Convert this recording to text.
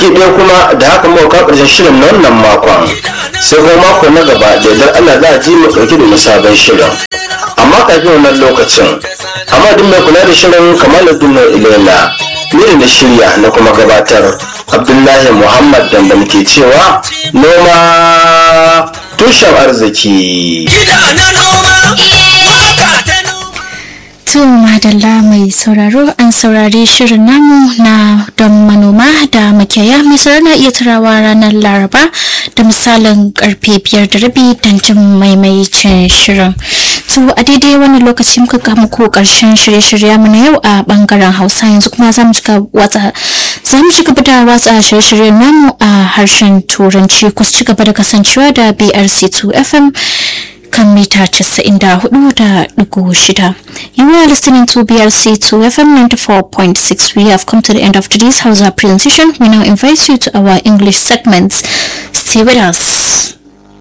baki ɗaya kuma da haka muka kawo ƙarshen shirin na wannan makon sai kuma mako na gaba da idan Allah za a ji mu ɗauki da wani sabon shirin amma kafin wannan lokacin amma duk mai kula da shirin kamaluddin ilela ni da shirya na kuma gabatar abdullahi muhammad da ke cewa noma tushen arziki Gida na noma, waka ta noma. To madalla mai sauraro an saurari shirin namu na don manoma da makiyaya mai sauraro na iya turawa ranar laraba da misalin karfe biyar da rabi don jin maimaicin shirin. To a daidai wani lokaci muka ga muku karshen shirye-shirye mu na yau a bangaren Hausa yanzu kuma za mu cika watsa za mu ci gaba da watsa shirye-shiryen namu a harshen Turanci ku ci gaba da kasancewa da BRC2 FM kan mita 94.6. You are listening to BRC 2 FM 94.6. We have come to the end of today's Hausa presentation. We now invite you to our English segments. Stay with us.